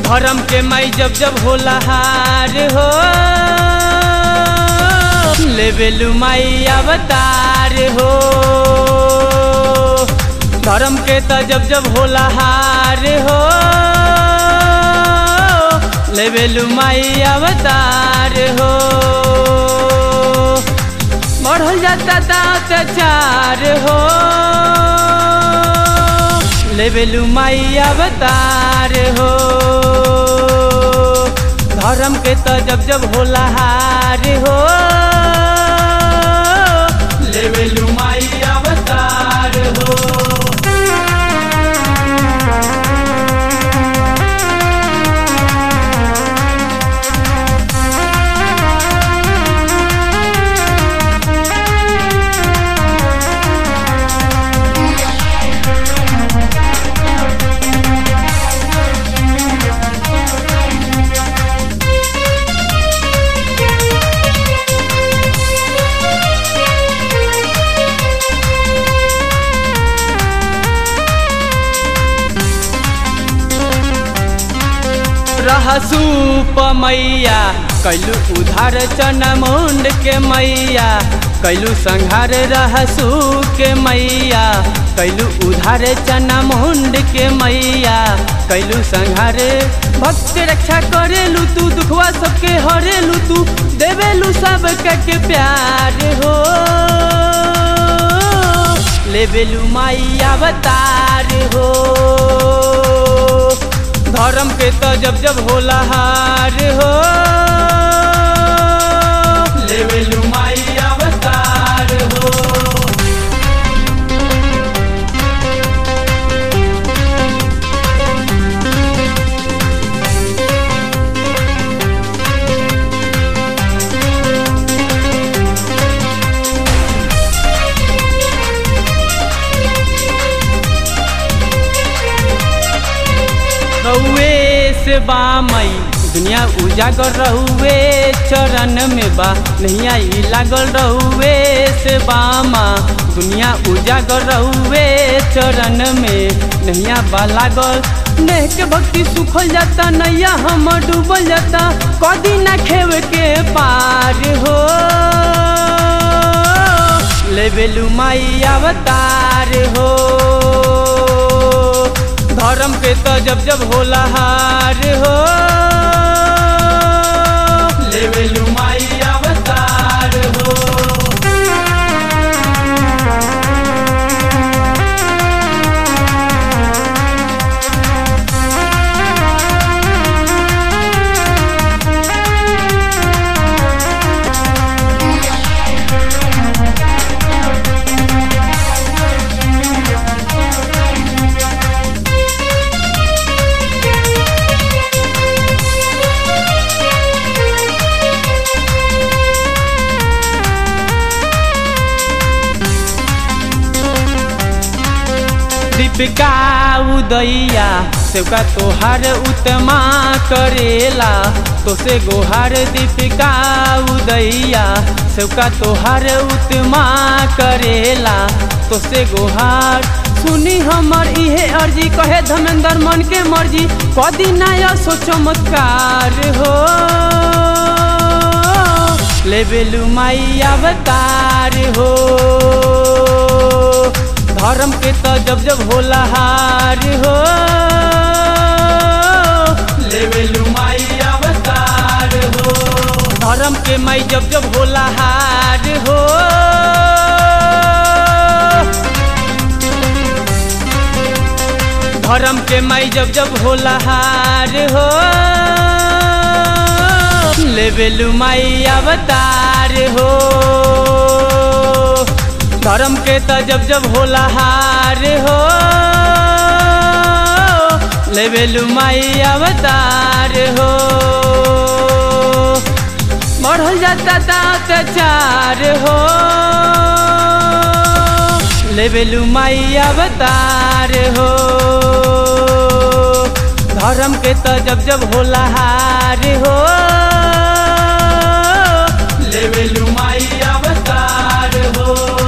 धर्म के माई जब जब होला हार हो लेबेलू माई अवतार हो धर्म के त जब जब होला हार हो लेबेलू माई अवतार हो बढ़ल जाता अत्याचार हो लेबेलू माई अवतार हो धर्म के त जब जब होला हार हो लेबेलू माई अवतार हो रहसू मैया कैलू उधार चना मुंड के मैया कैलू संहार रहसू के मैया कैलू उधार चना मुंड के मैया कैलू संहार भक्त रक्षा करेलू तू दुखवा सबके हरेलू तू देवेलू सब के प्यार हो लेबेलू माई अवतार हो धर्म के त जब जब होला हार हो लेबेलू माई अवतार हो रहुए से बामई दुनिया उजागर रहुए चरण में बा नैया ई लागल रहुए से बामा दुनिया उजागर रहुए चरण में नैया बा लागल नेह के भक्ति सुखल जाता नैया हम डूबल जाता कदी ना खेव के पार हो लेबेलू माई अवतार हो धर्म के त जब जब होला हार हो लेबेलू माई अवतार हो दीपिका उदैया सेवका तोहार उत्तमा करेला तोसे गोहार दीपिका उदैया सेवका तोहार उत्तमा करेला तोसे गोहार सुनी हमर इहे अर्जी कहे धमेंद्र मन के मर्जी कदी नया सो चमत्कार हो लेबेलू माई अवतार हो धर्म के त जब जब होला हार हो लेबेलू माई अवतार हो धर्म के माई जब जब होला हार हो धर्म के माई जब जब होला हार हो लेबेलू माई अवतार हो धर्म के त जब जब होला हार हो लेबेलू माई अवतार हो बढ़ल जाता अत्याचार हो लेबेलू माई अवतार हो धर्म के त जब जब होला हार हो लेबेलू माई अवतार हो